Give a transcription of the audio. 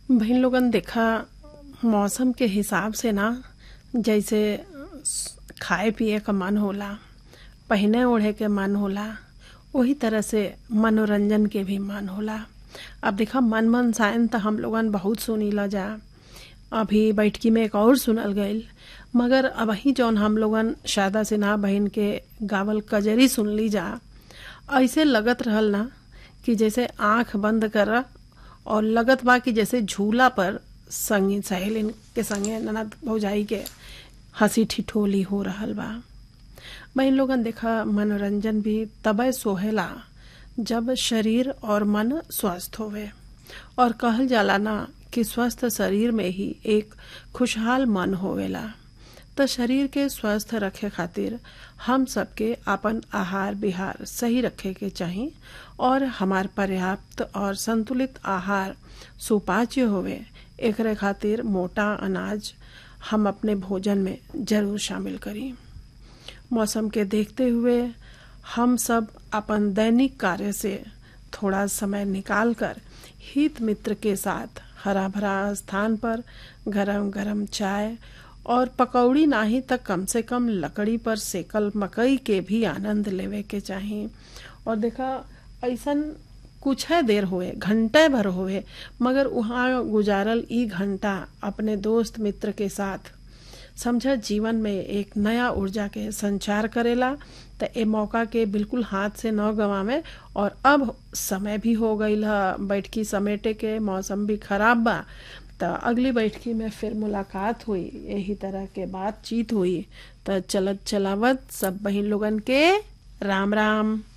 बहन लोगन देखा मौसम के हिसाब से ना जैसे खाए पिए का मन होला पहने ओढ़े के मन होला वही तरह से मनोरंजन के भी मन होला अब देखा मन मन सायन तो हम लोगन बहुत सुनीला जा अभी बैठकी में एक और सुनल गईल मगर अब ही जौन हम लोगन शारदा सिन्हा बहन के गावल कजरी सुनली जा ऐसे लगत रहल ना कि जैसे आंख बंद कर और लगत बा कि जैसे झूला पर संगी सहेलिन के संगे ननद भौजाई के हंसी ठिठोली हो रहल बा बहन लोगन देखा मनोरंजन भी तबे सोहेला जब शरीर और मन स्वस्थ होवे और कहल जाला ना कि स्वस्थ शरीर में ही एक खुशहाल मन होवेला तो शरीर के स्वस्थ रखे खातिर हम सबके अपन आहार विहार सही रखे के चाही और हमार पर्याप्त और संतुलित आहार सुपाच्य होवे एकरे खातिर मोटा अनाज हम अपने भोजन में जरूर शामिल करी मौसम के देखते हुए हम सब अपन दैनिक कार्य से थोड़ा समय निकाल कर हित मित्र के साथ हरा भरा स्थान पर गरम गरम चाय और पकौड़ी नाही तक कम से कम लकड़ी पर सेकल मकई के भी आनंद लेवे के चाही और देखा ऐसन कुछ है देर हुए घंटे भर हुए मगर वहाँ गुजारल ई घंटा अपने दोस्त मित्र के साथ समझा जीवन में एक नया ऊर्जा के संचार करेला तो ए मौका के बिल्कुल हाथ से न गवावे और अब समय भी हो गई बैठकी समेटे के मौसम भी खराब बा तो अगली बैठकी में फिर मुलाकात हुई यही तरह के बातचीत हुई तो चलत चलावत सब बहन लोगन के राम राम